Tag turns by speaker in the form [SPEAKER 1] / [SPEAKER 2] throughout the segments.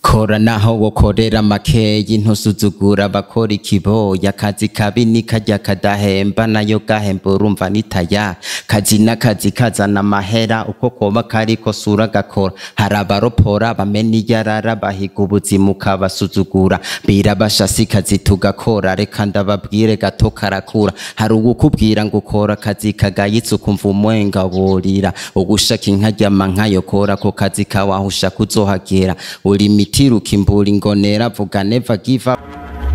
[SPEAKER 1] kora naho wokorera makeyi ntusuzugura abakora ikiboya akazi kabi ni karya kadahemba nayo gahemba urumva nitaya kazi n'akazi kazana amahera uko koba kariko sura gakora hari abaropora bamena iyarara bahiga ubuzima ukabasuzugura birabashasi kazi tugakora reka ndababwire gato karakura hari uwukubwira ngo ukora akazi kagayitse ukumva umwenga burira ugushaka inka ryama nkayokora ko kazi kawe aho ushaka uzohagera uri imiti rukimbura ingonera vuga never give up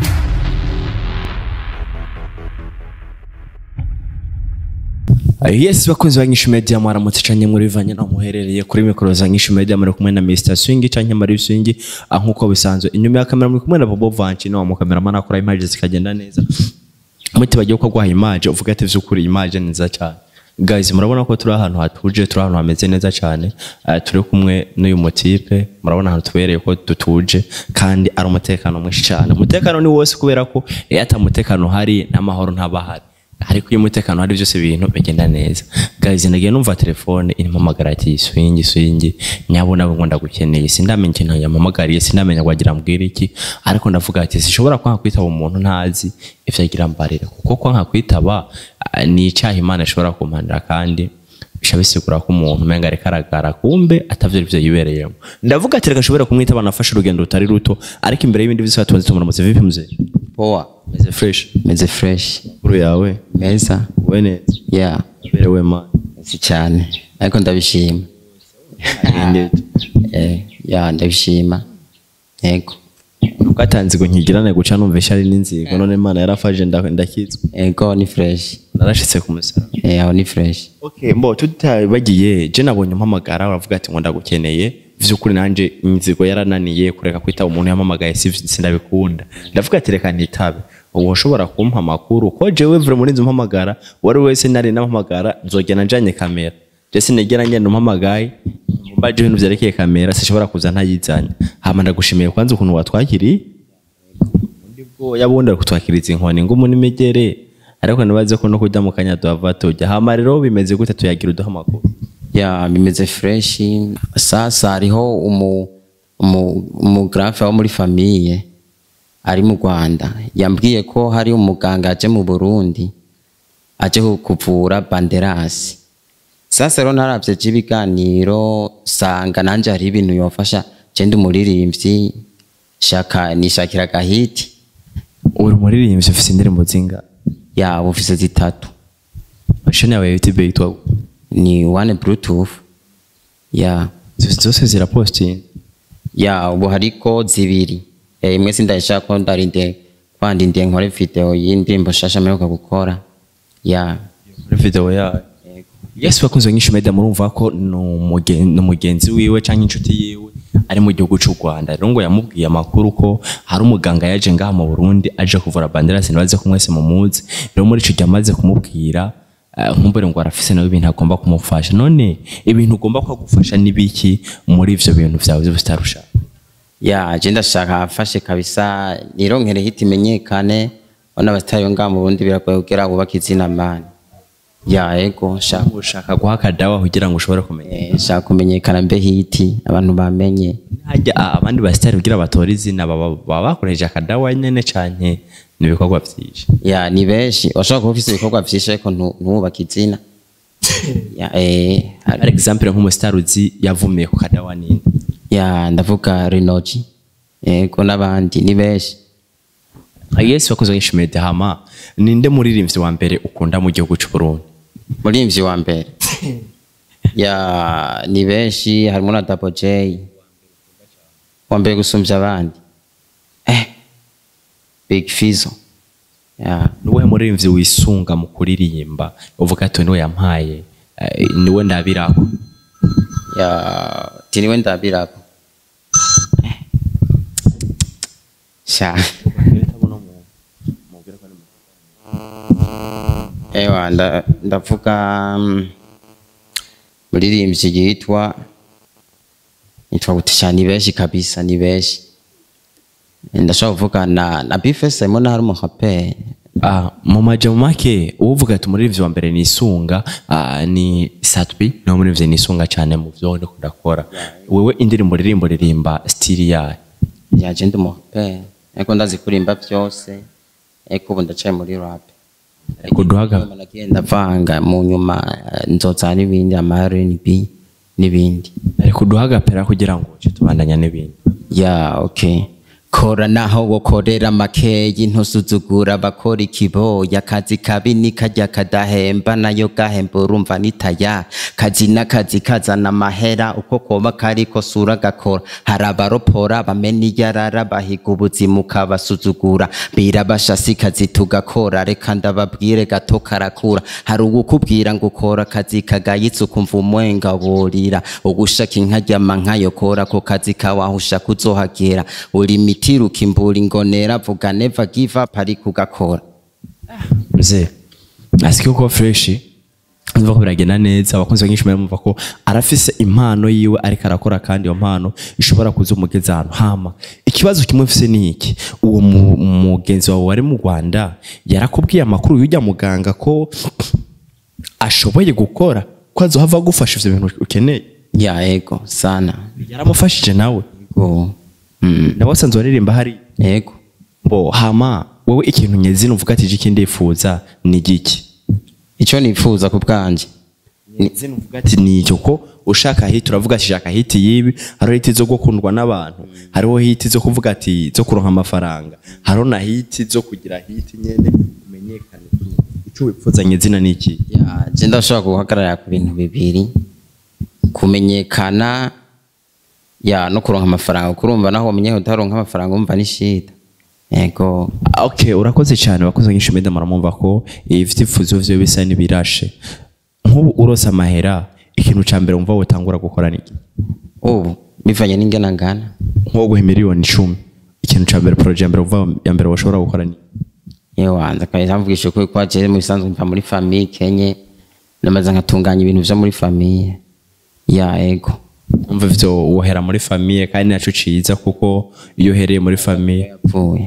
[SPEAKER 2] yes bakunzi ba nyinshi media mwaramutse canke muri bivanye naho muherereye kuri mikoro za nyinshi media muri kumwe na Mr Swing canke Marie Swing ah, nkuko bisanzwe inyuma ya kamera muri kumwe na Bobo Vanchi no mu cameraman akora image zikagenda neza muti bagiye ko gwaha image uvuga ati vyukuri image ni nziza cyane guys murabona ko turi ahantu hatuje turi ahantu hameze neza cyane uh, turi kumwe n'uyu motipe murabona ahantu tubereye ko dutuje kandi ari umutekano mwinshi cyane umutekano ni wose kubera ko iyo ata mutekano hari n'amahoro ntabahari ariko iyo umutekano hari byose ibintu bigenda neza guys nagiye numva telefone impamagara ati swingi swingi nyabona ngo ndagukeneye sindamenya ikintu yampamagariye sindamenya ngo agira mbwira iki ariko ndavuga ati sishobora kwanga kwitaba umuntu ntazi ivyo agira mbarira kuko kwanga kwitaba ah, ni icyaha imana ishobora kumpanira kandi bisha bisigura ko umuntu umenga ariko aragara kumbe atavyo arivyo yibereyemo ndavuga ati reka nshobore kumwitaba nafashe urugendo rutari ruto ariko imbere y'ibindi vyose tubanze tumuramutse vipi mzee
[SPEAKER 1] poa
[SPEAKER 2] meze fresh
[SPEAKER 1] meze fresh
[SPEAKER 2] kuru yawe
[SPEAKER 1] meza
[SPEAKER 2] we neza
[SPEAKER 1] yeah
[SPEAKER 2] berewe man
[SPEAKER 1] si cyane ariko ndabishima eh yeah ndabishima yego
[SPEAKER 2] ukatanze ngo nkigirane guca numvisha ari n'inzigo none imana yarafashe nda- ndakizwa
[SPEAKER 1] yego ni fresh
[SPEAKER 2] narashitse ku musaraba
[SPEAKER 1] eh aho ni fresh
[SPEAKER 2] okay mbo tutabagiye je nabonye umpamagara uravuga ati ngo ndagukeneye vy'ukuri nanje inzigo yarananiye kureka kwitaba umuntu yampamagaye si sindabikunda ndavuga ati reka nitabe ubu ushobora kumpa amakuru ko jewe vure muri nzi umpamagara wari wese nari nampamagara nzogenda njanye kamera je sinigera ngenda umpamagaye mbaje ibintu vyerekeye kamera sishobora kuza ntayizanye hama ndagushimiye kwanza ukuntu watwakiriye undi bwo yabundi ari kutwakiriza inkoni ngumu n'imigere ariko nibaze ko no kurya mu kanya duhava tujya hama rero bimeze gute tuyagira uduha amakuru
[SPEAKER 1] ya bimeze fresh sasa hariho umu umu umugrafe wo muri famiye ari mu Rwanda yambwiye ko hari umuganga aje mu Burundi aje ku- kuvura banderasi sasa rero naravye ibiganiro sanga nanje hari ibintu yofasha je ndi umuririmbyi shaka nishakira gahiti
[SPEAKER 2] uri umuririmbyi ufise indirimbo zinga
[SPEAKER 1] ya ufise zitatu
[SPEAKER 2] mashini yawe ya youtube yitwa gute?
[SPEAKER 1] ni one bluetooth ya
[SPEAKER 2] zose zose zirapostinga
[SPEAKER 1] ya ubu hariko zibiri Eh, imwe sindayishaka ko ndarinde kwandindiye nkore video y'indirimbo shasha mperuka gukora ya
[SPEAKER 2] muri video yayo yes bakunze nyinshi media murumva ko ni umugen- ni umugenzi wiwe canke inshuti yiwe ari mu gihugu c'u Rwanda rero ngo yamubwiye amakuru ko hari umuganga yaje ngaha mu Burundi aje kuvura banderasi nibaze ko mwese mumuzi rero muri ico gihe amaze kumubwira eh, nkumbure ngo arafise nawe ibintu agomba kumufasha none ibintu ugomba ko agufasha nibiki muri ivyo bintu vyawe vy'ubusitarusha
[SPEAKER 1] ya je ndashaka afashe kabisa nironkere hiti imenyekane bona abatayo ngaha mu Burundi biragoye kugira wubake izina mani ya ego nshaka
[SPEAKER 2] ushaka guha akadawa kugira ngo ushobore kumenya
[SPEAKER 1] eh, nshaka kumenyekana mbe hiti abantu bamenye
[SPEAKER 2] hajya a- abandi basitari kugira batore izina baba baba bakoresheje akadawa nyene canke n'ibikorwa vyinshi
[SPEAKER 1] ya ni benshi washobora kuba ufise ibikorwa vyinshi ariko ntu- ntuwubake izina ya eh hari-
[SPEAKER 2] par exemple nk'umusitari uzi yavumiye ku kadawa ninde
[SPEAKER 1] ya ndavuga Renoji yego n'abandi ni benshi
[SPEAKER 2] yesu wakoze nyinshi media hama ninde muririmbyi wa mbere ukunda mu gihugu c'u Burundi
[SPEAKER 1] murimvyi wa mbere ya ni benshi harimo na Double J wa mbere gusumvya abandi eh Big Fizzo ya
[SPEAKER 2] niwe muririmbyi wisunga mu kuririmba uvuga ati niwe yampaye eh, niwe ndabirako
[SPEAKER 1] ya tiniwe ndabirako Eh. sha ewa nda- ndavuga mm, muririmbyi yitwa yitwa gute sha ni benshi kabisa ni benshi ndashobora kuvuga na na Bifes harimo na hari umuraperi
[SPEAKER 2] Ah, mu majambo make uvuga ati umuririmbyi wa mbere nisunga ah, ni Satbi ni umuririmbyi nisunga cyane mu byo ndiko ndakora wewe indirimbo ririmbo ririmba stili yayo
[SPEAKER 1] yaje ndi umupere ariko ndazi kurimba byose ariko ubu ndacaye muri rap
[SPEAKER 2] ariko duhaga
[SPEAKER 1] nagenda avanga mu nyuma eh, nzoza n'ibindi ama R&B n'ibindi
[SPEAKER 2] ariko duhagapera kugira ngo uce tubandanya n'ibindi
[SPEAKER 1] ya okay kora naho wokorera makeyi ntusuzugura abakora ikiboya akazi kabi ni karya kadahemba nayo gahemba urumva nitaya kazi n'akazi kazana amahera uko koba kariko sura gakora hari abaropora bamena iyarara bahiga ubuzima ukabasuzugura birabashasi kazi tugakora reka ndababwire gato karakura hari uwukubwira ngo ukora akazi kagayitse ukumva umwenga burira ugushaka inka ryama nkayokora ako kazi kawahusha kuzohagera uri mitira ukimbura ingonera vuga never give up ariko ugakora
[SPEAKER 2] mzee asiki uko fresh umva ko biragenda neza abakunzi benshi bamva ko arafise impano yiwe ariko arakora kandi iyo mpano ishobora kuza umugeza ahantu hama ikibazo kimwe mfise ni iki uwo mu- mugenzi wawe wari mu Rwanda yarakubwiye amakuru y'ujya muganga ko ashoboye gukora ko azohava agufasha ivyo bintu ukeneye
[SPEAKER 1] ya ego sana
[SPEAKER 2] yaramufashije nawe
[SPEAKER 1] ego mm.
[SPEAKER 2] nawe wasanzwe waririmba hari
[SPEAKER 1] ego
[SPEAKER 2] bo hama wowe ikintu nyezina uvuga ati iki ndifuza ni giki
[SPEAKER 1] ico nifuza ku bwanje
[SPEAKER 2] nyezina uvuga ati ni icyo ko ushaka hiti uravuga ati shaka hiti yibi hariho hiti zo gukundwa n'abantu hariho hiti zo kuvuga ati zo kuronka amafaranga hariho na hiti zo kugira hiti nyene umenyekane icyo wifuza nyezina ni iki
[SPEAKER 1] ya je ndashobora guhagarara ku bintu bibiri kumenyekana ya no kuronka amafaranga kurumva naho umenye utaronka amafaranga umva ni shida ego
[SPEAKER 2] Ah, okay urakoze cyane wakoze nyinshi meda muramumva ko ibyifuzo vyo bisa n'ibirashe nk'ubu urose amahera ikintu ca mbere wumva wotangura gukora ni iki
[SPEAKER 1] ubu bivanye n'ingana ngana
[SPEAKER 2] nko guha miliyoni icumi ikintu ca mbere poroje ya mbere wumva ya mbere washobora gukora ni
[SPEAKER 1] yewanza kabisa mvugisha ukuri ko je mu bisanzwe mva muri famille kenye namaze nkatunganya ibintu vyo muri famille ya ego
[SPEAKER 2] umva ivyo wohera muri famiye kandi naco ciza kuko iyo uhereye muri famiye
[SPEAKER 1] yapfuye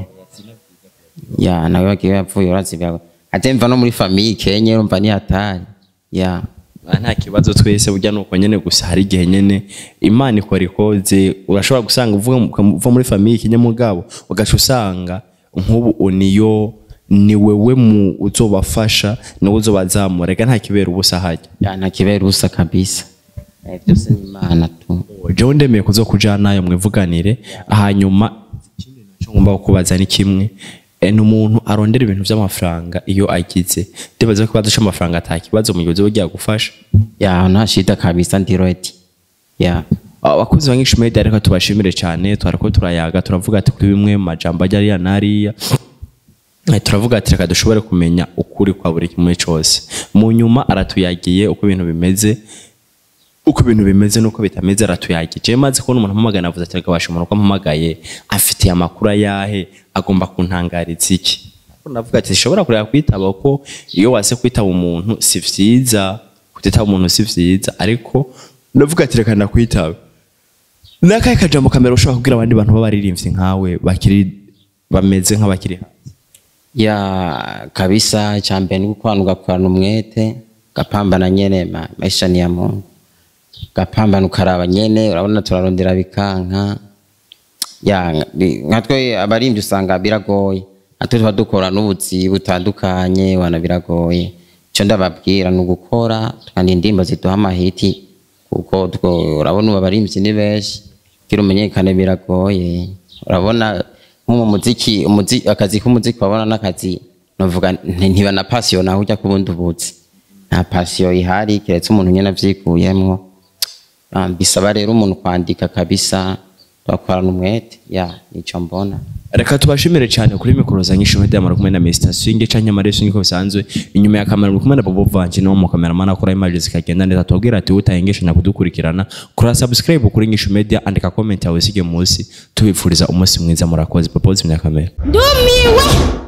[SPEAKER 1] ya nawe wagiye yapfuye urazibya ate mva no muri famille kenye urumva ni hatari ya
[SPEAKER 2] Ah, nta kibazo twese burya nuko nyene gusa hari igihe nyene imana ikora ikoze urashobora gusanga uvuga uva muri famiye kinyamugabo ugaca usanga nk'ubu niyo ni wewe mu uzobafasha niwe uzobazamura reka nta kibera ubusa hajya
[SPEAKER 1] ya nta kibera ubusa kabisa Eh, byose ni imana tu
[SPEAKER 2] jewe ndemeye kuzokujana nayo mwivuganire hanyuma ikindi naco ngomba kukubaza ni kimwe eh, ni umuntu arondera ibintu vy'amafaranga iyo agize ndibaza ko ikibazo c'amafaranga ata kibazo mu gihe uzoba ugiye gufasha
[SPEAKER 1] ya nta shida kabisa ndi ready ya
[SPEAKER 2] abakozi ba nyinshi media reka tubashimire cyane twariko turayaga turavuga ati kuri bimwe mu majambo ajya ariya n'ariya Eh, turavuga ati reka dushobore kumenya ukuri kwa buri kimwe cyose mu nyuma aratuyagiye uko ibintu bimeze uko ibintu bimeze nuko bitameze aratuyagiye je maze kubona umuntu ampamagana avuze ati reka basha umuntu ko ampamagaye afitiye amakuru ayahe agomba kuntangariza iki Ariko ndavuga ati shobora kureba kwitaba ko iyo wase kwitaba umuntu si vyiza kutitaba umuntu si vyiza ariko ndavuga ati reka ndakwitaba nakahe kajambo kamera ushobora kubwira abandi bantu b'abaririmbyi nkawe bakiri bameze nk'abakiri hasi
[SPEAKER 1] ya kabisa cha mbere ni gukorana ugakorana umwete gapambana nyene ma- maisha ni ya Mungu gapambana ukaraba nyene urabona turarondera bikanka ya nka- bi- nkatwe abarimvyi usanga biragoye natwe tuba dukora n'ubuzi butandukanye wana biragoye ico ndababwira ni ugukora tukana indirimbo ziduha amahiti kuko two- urabona ubu abarimvyi ni benshi kugira umenyekane biragoye urabona nko mu muziki umuzi, akazi k'umuziki wabona n'akazi novuga nti- ntiba na pasiyo naho ujya kubundi ubuzi nta pasiyo ihari keretse umuntu nyene avyikuyemwo Ah, bisaba rero umuntu kwandika kabisa tugakorana umwete ya nico mbona
[SPEAKER 2] reka tubashimire cyane kuri mikoro za nyinshi media mara kumwe na Mr Swing canke Marie Swing ko bisanzwe inyuma ya kamera muri kumwe na Bobo Vanci no mu kameramana akora image zikagenda neza tubabwira ati utayengesha na kudukurikirana kora subscribe kuri nyinshi media andika comment yawe sige munsi tubifuriza umunsi mwiza murakoze Bobo zimya kamera
[SPEAKER 3] ndumiwe